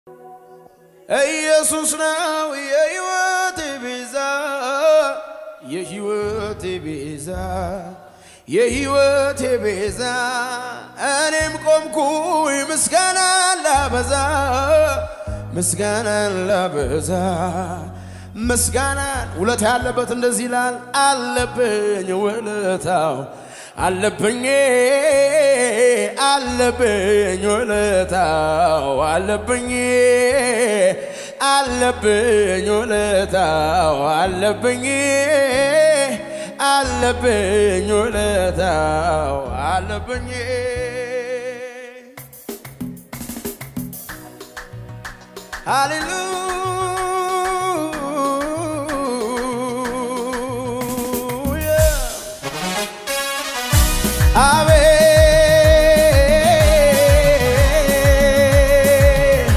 ኢየሱስ ነው የሕይወቴ ቤዛ የሕይወቴ ቤዛ የሕይወቴ ቤዛ እኔም ቆምኩኝ ምስጋና ላበዛ ምስጋናን ላበዛ ምስጋናን ውለታ ያለበት እንደዚህ ይላል አለብኝ ውለታው አለብኝ አለብኝ ውለታው አለብኝ አለብኝ ውለታው አለብኝ አለብኝ ውለታው አለብኝ ሃሌሉያ አቤት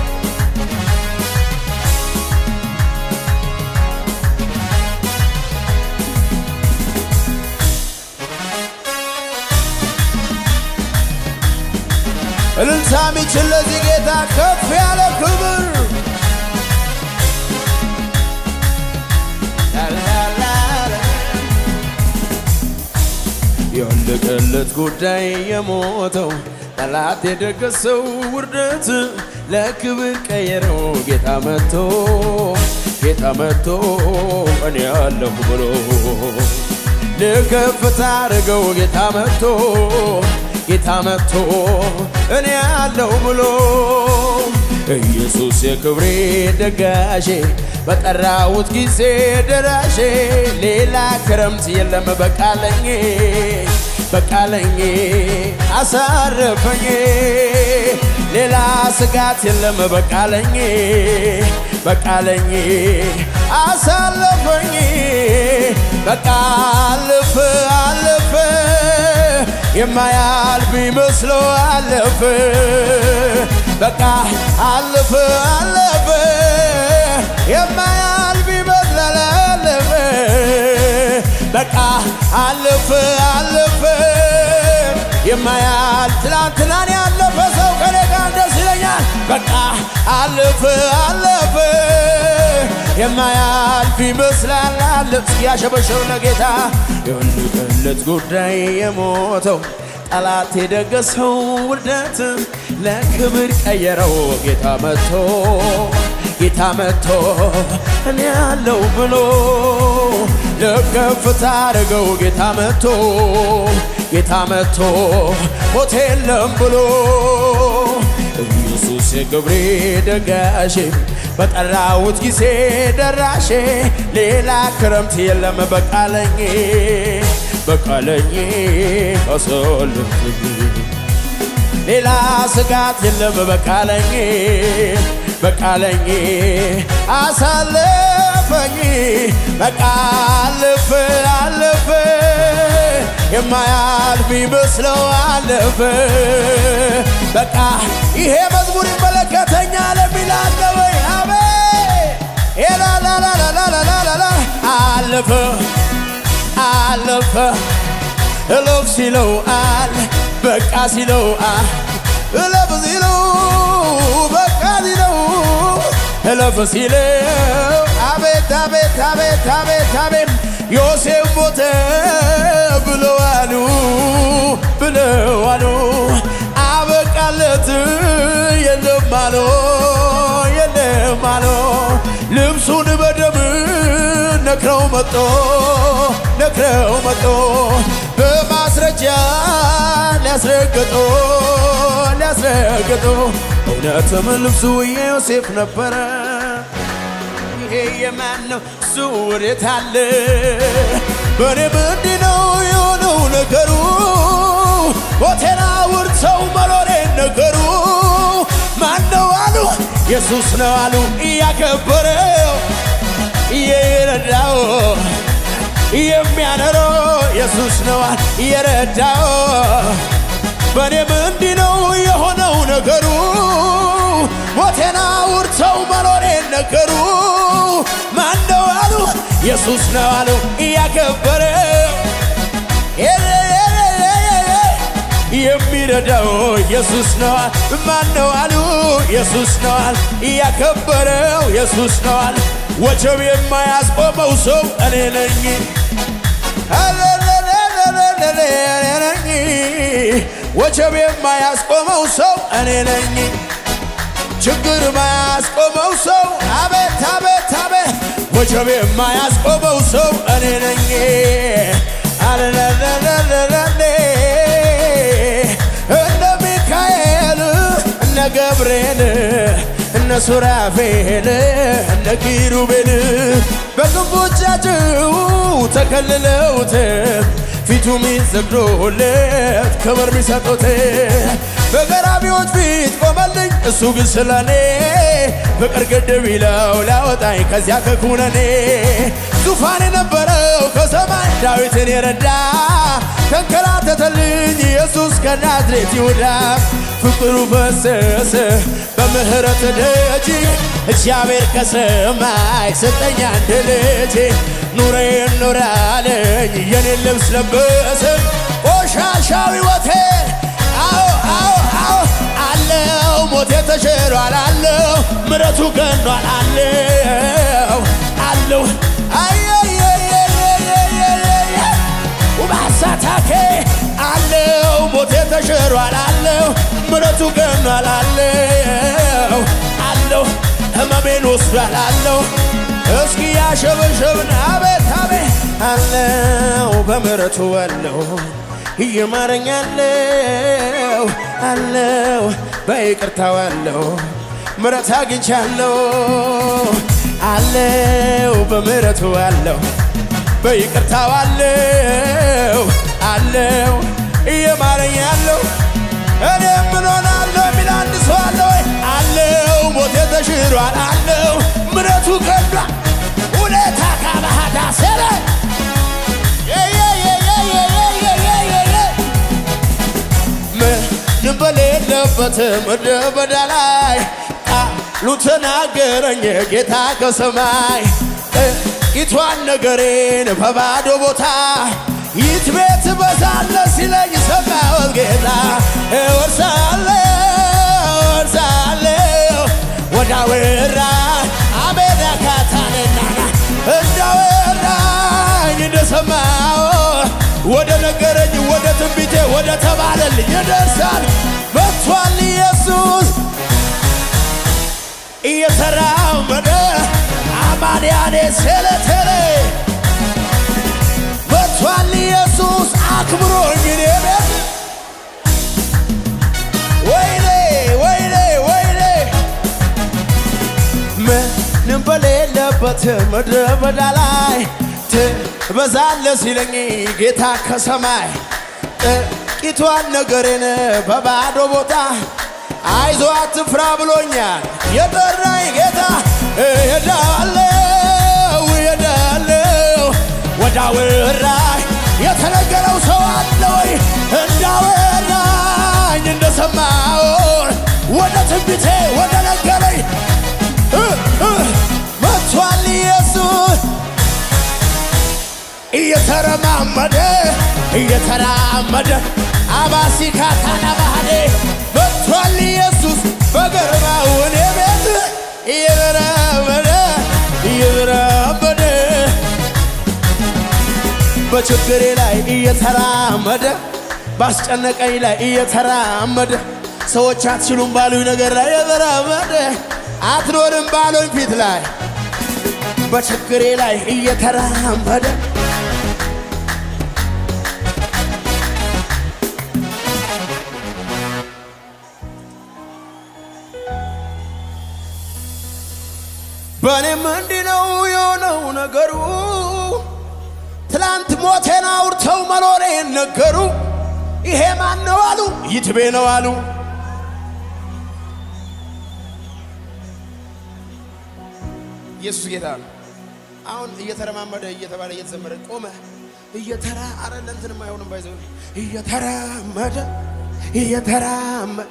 እልልታ የሚችል ለዚህ ጌታ ከፍ ያለ ክብር ላላላላ የወለቀለት ጉዳይ የሞተው ጠላት የደገሰው ውርደት ለክብር ቀየረው ጌታ መጥቶ ጌታ መጥቶ እኔ ያለሁ ብሎ ልከፍታ አድርገው ጌታ መጥቶ ጌታ መጥቶ እኔ ያለሁ ብሎ ኢየሱስ የክብሬ ደጋሼ በጠራሁት ጊዜ ደራሼ ሌላ ክረምት የለም በቃለኝ በቃለኝ አሳረፈኝ ሌላ ስጋት የለም በቃለኝ በቃለኝ አሳለፈኝ በቃ አለፈ አለፈ የማያልፍ ቢመስለው አለፈ በቃ አለፈ አለፈ የማያልፍ ይመስላል አለፈ በቃ አለፈ አለፈ የማያልፍ ትላንትናን ያለፈ ሰው ከኔ ጋር ደስ ይለኛል በቃ አለፈ አለፈ የማያልፍ ይመስላል አለፍ ያሸበሸው ለጌታ የወለቀለት ጉዳይ የሞተው ጠላት የደገሰው ውርደት ለክብር ቀየረው ጌታ መጥቶ ጌታ መጥቶ እኔ ያለው ብሎ ለከፍታ አድርገው ጌታ መጥቶ ጌታ መጥቶ ሞት የለም ብሎ ኢየሱስ የክብሬ ደጋሼ በጠራሁት ጊዜ ደራሼ ሌላ ክረምት የለም በቃለኝ በቃለኝ አሳልፍኝ ሌላ ስጋት የለም በቃለኝ በቃለኝ አሳለፈኝ በቃ አለፈ አለፈ የማያልፍ ይመስለው አለፈ በቃ ይሄ መዝሙር ይመለከተኛል የሚላለ ወይ አቤ ላላላላላላላ አለፈ አለፈ እለፍ ሲለው አለ በቃ ሲለው እለፍ ሲለው በቃ ሲለው እለፍ ሲለው አቤት አቤት አቤት አቤት አቤት ዮሴፍ ሞተ ብለዋሉ ብለዋሉ አበቃለት የለም አሎ የለም አሎ ልብሱን በደም ነክረው መጦ ነክረው መጦ በማስረጃ ሊያስረግጦ ሊያስረግጦ እውነትም ልብሱ የዮሴፍ ነበረ። ይሄ የማን ነው? እሱ ወዴት አለ? በእኔ ምንድን ነው የሆነው ነገሩ? ሞቴን አውርተው መኖሬን ነገሩ ማን ነው አሉ? ኢየሱስ ነው አሉ እያከበረው እየረዳው የሚያኖረው ኢየሱስ ነው እየረዳው በእኔ ምንድን ነው የሆነው ነገሩ? ሞቴን አውርተው መኖሬን ነገሩ ማን ነው አሉ? ኢየሱስ ነው አሉ እያከበረው የሚ የሚረዳው ኢየሱስ ነዋል። ማን ነው አሉ ኢየሱስ ነዋል። ያከበረው ኢየሱስ ነዋል። ወጀብ የማያስቆመው ሰው እኔ ነኝ። እኔ ነኝ። ወጀብ የማያስቆመው ሰው እኔ ነኝ። ችግር ማያስቆመው ሰው አቤት አቤት አቤት ወጀብ የማያስቆመው ሰው እኔ ነኝ። አለለለለለለ እነ ሚካኤል እነ ገብርኤል እነ ሱራፌል እነ ኪሩቤል በክንፎቻቸው ተከልለውት ፊቱ ሚሰግዶለት ክብር ሚሰጡት በገራቢዎች ፊት ቆመልኝ እሱ ግን ስለኔ ፍቅር ግድብ ይለው ላወጣኝ ከዚያ ከኩነኔ ዙፋን የነበረው ከሰማይ ዳዊትን የረዳ ተንከራተተልኝ ኢየሱስ ከናዝሬት ይሁዳ ፍቅሩ ፈሰሰ በምህረት ደጅ እግዚአብሔር ከሰማይ ሰጠኝ አንድ ልጅ ኑሬ ኖራለኝ የኔን ልብስ ለበሰ ቆሻሻው ሕይወቴን አዎ አዎ አዎ አለው ሞቴ ተሽሯል አለው ምረቱ ገኗል አለው አለው ውባሳታኬ አለው ሞቴ ተሽሯል አለው ምረቱ ገኗል አለው አለው ህመሜን ወስዷል አለው እስኪ ያሸበሸብን አቤት አቤት አለው በምረቱ አለው እየማረኛለው አለው በይቅርታው አለው ምረት አግኝቻለው አለው በምረቱ አለው በይቅርታው አለው አለው እየማረኛለው እኔ ምን ሆናለሁ የሚል አንድ ሰው አለ ወይ? አለው ሞቴ ተሽሯል አለው ምረቱ ገዷል ሁኔታ ካባሃዳ ሰለ ምንም በሌለበት ምድረ በዳ ላይ ቃሉ ተናገረኝ ጌታ ከሰማይ ጥቂቷን ነገሬን በባዶ ቦታ ይት ቤት በዛለ ሲለኝ ሰማሁት ጌታ እወርሳለሁ እወርሳለሁ ወዳወራ አቤዳ ካታነናና እንዳወራኝ እንደሰማው ወደ ነገረኝ ወደ ትንቢቴ ወደ ተባለልኝ ይደርሳል መጥቷል ኢየሱስ እየተራመደ አማንያኔ ሴለቴሌ መጥቷል ኢየሱስ አክብሮኝ እኔ ቤት ወይኔ ወይኔ ወይኔ ምንም በሌለበት ምድረ በዳ ላይ ትበዛለ ሲለኝ ጌታ ከሰማይ ጥቂቷን ነገሬን በባዶ ቦታ አይዞ አትፍራ ብሎኛል የጠራኝ ጌታ እሄዳለሁ እሄዳለሁ ወዳወራኝ የተነገረው ሰው አለ ወይ እንዳወራኝ እንደሰማው ወደ ትንቢቴ ወደ ነገረኝ መጥቷል ኢየሱስ እየተረማመደ እየተራመደ አባሲካታና ባህዴ መጥቷል ኢየሱስ በገርማው እኔ ቤት እየተራመደ እየተራመደ በችግሬ ላይ እየተራመደ ባስጨነቀኝ ላይ እየተራመደ ሰዎች አትችሉም ባሉኝ ነገር ላይ እየተራመደ አትኖርም ባሉኝ ፊት ላይ በችግሬ ላይ እየተራመደ በእኔም እንዲህ ነው የሆነው ነገሩ። ትላንት ሞቴን አውርተው መኖሬን ነገሩ። ይሄ ማን ነው አሉ፣ ይትቤ ነው አሉ። ኢየሱስ ጌታ ነው። አሁን እየተረማመደ እየተባለ እየተዘመረ ቆመ። እየተራ አረ ለእንትንም አይሆንም ባይዘው እየተራመደ እየተራመደ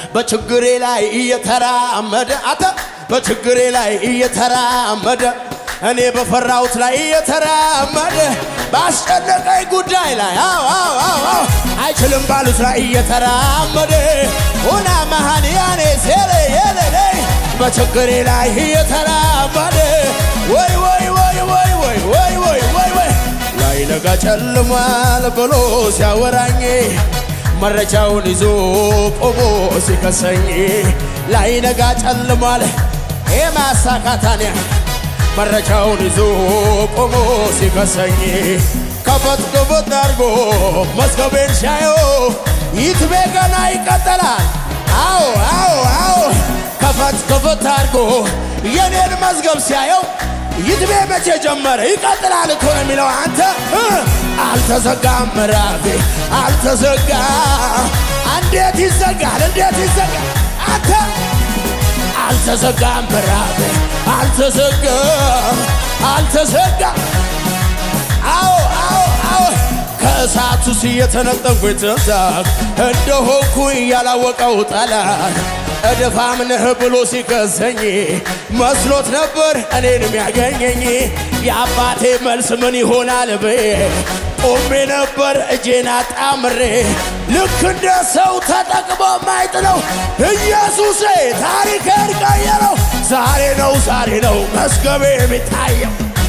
በችግሬ ላይ እየተራመደ አተ በችግሬ ላይ እየተራመደ እኔ በፈራሁት ላይ እየተራመደ ባስጨነቀኝ ጉዳይ ላይ አዎ አዎ አዎ አዎ አይችልም ባሉት ላይ እየተራመደ ሆና መሃንያኔ ሴሌ የሌሌ በችግሬ ላይ እየተራመደ ወይ ወይ ወይ ወይ ወይ ወይ ወይ ወይ ወይ ላይ ነጋ ጨልሟል ብሎ ሲያወራኝ መረጃውን ይዞ ቆሞ ሲከሰኝ ላይ ነጋ ጨልሟል የማሳካታንያ መረጃውን ይዞ ቆሞ ሲከሰኝ ከፈት ከፈት አድርጎ መዝገቤን ሲያየው ይትቤ ገና ይቀጠላል። አዎ አዎ አዎ ከፈት ከፈት አድርጎ የኔን መዝገብ ሲያየው ይትቤ መቼ ጀመረ ይቀጥላል እኮ ነው የሚለው። አንተ እ አልተዘጋም ምዕራፌ አልተዘጋ እንዴት ይዘጋል? እንዴት ይዘጋል? አንተ አልተዘጋም ምዕራፌ አልተዘጋም አልተዘጋም። አዎ አዎ አዎ ከእሳቱ እየተነጠንኩ የተዛቅ እንደሆንኩኝ ያላወቀው ጠላት እድፋም ነህ ብሎ ሲከሰኝ መስሎት ነበር እኔን የሚያገኘኝ የአባቴ መልስ ምን ይሆናል ብዬ ቆሜ ነበር እጄን አጣምሬ ልክ እንደ ሰው ተጠቅሞ ማይጥለው ኢየሱሴ ታሪክን ቀየረው። ዛሬ ነው ዛሬ ነው መዝገቤ የሚታየው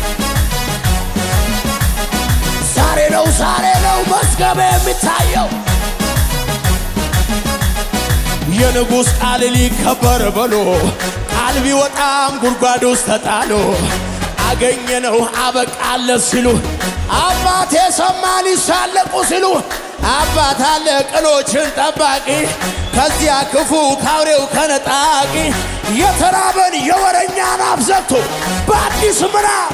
ዛሬ ነው ዛሬ ነው መዝገቤ የሚታየው የንጉሥ ቃል ሊከበር ብሎ ቃል ቢወጣም ጉድጓድ ውስጥ ተጣሎ አገኘነው አበቃለት ሲሉ አባቴ ሰማ ሊሳለቁ ሲሉ አባት አለ ቅሎችን ጠባቂ ከዚያ ክፉ ካውሬው ከነጣቂ የተራበን የወረኛን አፍ ዘግቶ በአዲስ ምዕራፍ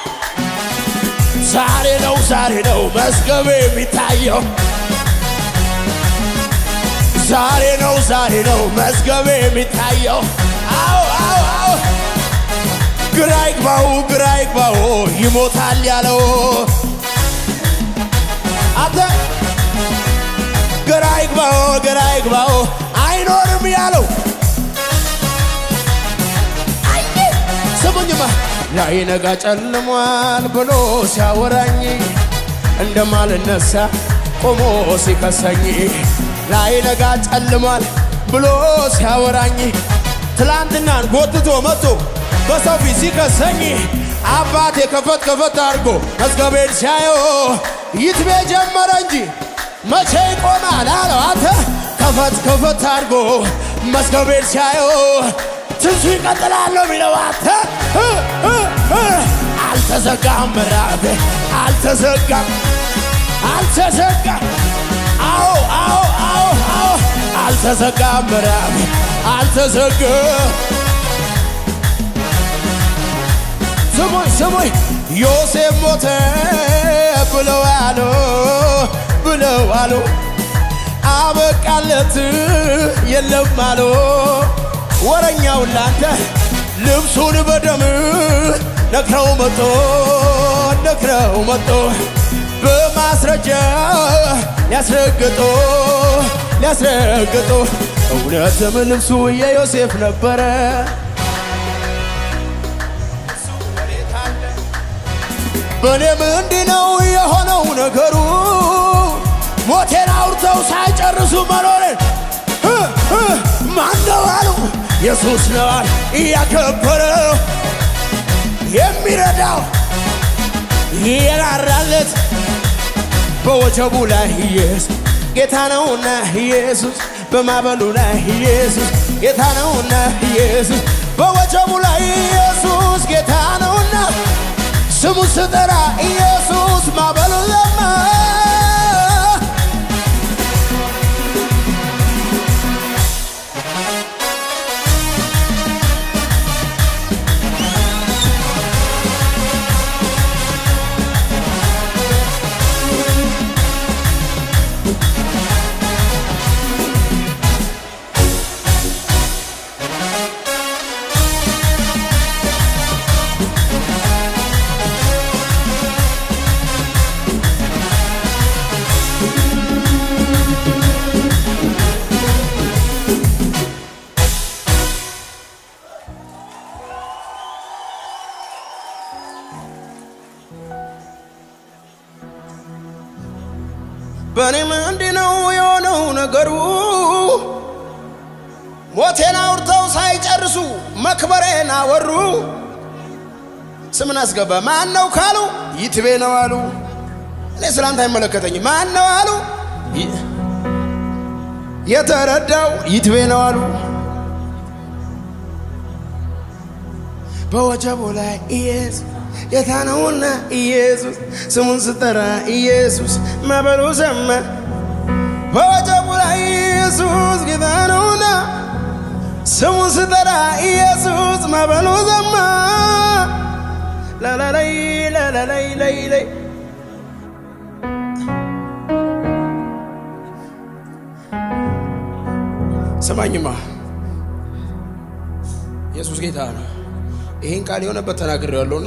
ዛሬ ነው ዛሬ ነው መዝገቤ የሚታየው ዛሬ ነው ዛሬ ነው መዝገቤ የሚታየው። አዎ አዎ አዎ ግራ ይግባው ግራ ይግባው ይሞታል ያለው አንተ ግራ ይግባው ግራ ይግባው አይኖርም ያለው አይ ስሙኝማ ላይ ነጋ ጨልሟል ብሎ ሲያወራኝ እንደማልነሳ ቆሞ ሲከሰኝ ላይ ነጋ ጨልሟል ብሎ ሲያወራኝ ትላንትናን ጎትቶ መጥቶ በሰው ፊት ሲከሰኝ አባቴ ከፈት ከፈት አድርጎ መዝገቤን ሲያየው ይትቤ ጀመረ እንጂ መቼ ይቆማል አለው። አንተ ከፈት ከፈት አድርጎ መዝገቤን ሲያየው ትንሱ ይቀጥላል ነው የሚለው። አንተ እ እ እ አልተዘጋም ምዕራፌ አልተዘጋም አልተዘጋም አዎ አዎ አዎ አዎ አልተዘጋም ምዕራፌ አልተዘጋም ስሙኝ ስሙኝ ዮሴፍ ሞተ ብለው አሉ ብለው አሉ አበቃለት የለም አሉ ወረኛው ላንተ ልብሱን በደም ነክረው መጦ ነክረው መጦ በማስረጃ ሊያስረግጦ ሊያስረግጦ እውነትም ልብሱ የዮሴፍ ነበረ። በእኔም እንዲህ ነው የሆነው ነገሩ ሞቴን አውርተው ሳይጨርሱ መኖርን እ እ ማን ነው አሉ ኢየሱስ ነዋል እያከበረው የሚረዳው የራራለት በወጀቡ ላይ ኢየሱስ ጌታ ነውና ኢየሱስ በማበሉ ላይ ኢየሱስ ጌታ ነውና ኢየሱስ በወጀቡ ላይ ኢየሱስ ጌታ ነውና ስሙ ስጠራ ኢየሱስ ማበሉ ለማ በእኔም እንዲህ ነው የሆነው ነገሩ ሞቴን አውርተው ሳይጨርሱ መክበሬን አወሩ ስምን አስገባ ማን ነው ካሉ ይትቤ ነው አሉ እኔ ስላንተ አይመለከተኝ ማን ነው አሉ ይ- የተረዳው ይትቤ ነው አሉ በወጀቡ ላይ ኢየሱስ ጌታ ነውና ኢየሱስ ስሙን ስጠራ ኢየሱስ ማዕበሉ ሰማ በወጀቡ ላይ ኢየሱስ ጌታ ነውና ስሙን ስጠራ ኢየሱስ ማዕበሉ ሰማ ላላላይ ላላላይ ላይ ላይ ሰማኝማ ኢየሱስ ጌታ ነው። ይህን ቃል የሆነበት ተናግሬ ያለውና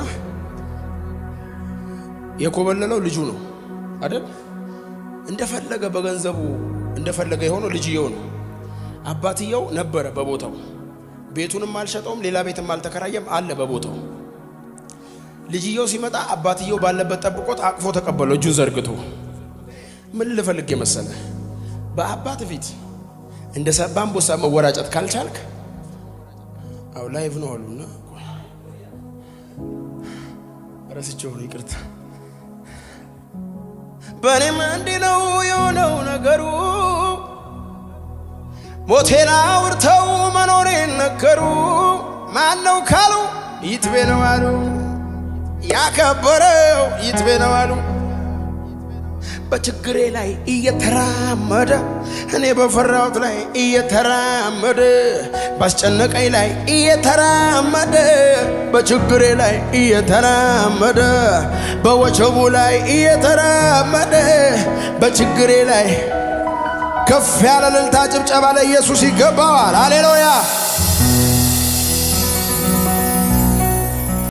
የኮበለለው ልጁ ነው አይደል? እንደፈለገ በገንዘቡ እንደፈለገ የሆነው ልጅየው ነው። አባትየው ነበረ በቦታው። ቤቱንም አልሸጠውም፣ ሌላ ቤትም አልተከራየም፣ አለ በቦታው። ልጅየው ሲመጣ አባትየው ባለበት ጠብቆት አቅፎ ተቀበለው እጁን ዘርግቶ። ምን ልፈልግ የመሰለ በአባት ፊት እንደ ሰባ አንበሳ መወራጨት ካልቻልክ አው ላይቭ ነው አሉና ረስቼው ነው ይቅርታ። በእኔም እንዲህ ነው የሆነው ነገሩ ሞቴን አውርተው መኖሬን ነገሩ ማን ነው ካሉ ይትቤ ነው አሉ ያከበረው ይትቤ ነው አሉ በችግሬ ላይ እየተራመደ እኔ በፈራሁት ላይ እየተራመደ ባስጨነቀኝ ላይ እየተራመደ በችግሬ ላይ እየተራመደ በወቸቡ ላይ እየተራመደ በችግሬ ላይ ከፍ ያለ እልልታ ጭብጨባ ለኢየሱስ ይገባዋል። ሃሌሉያ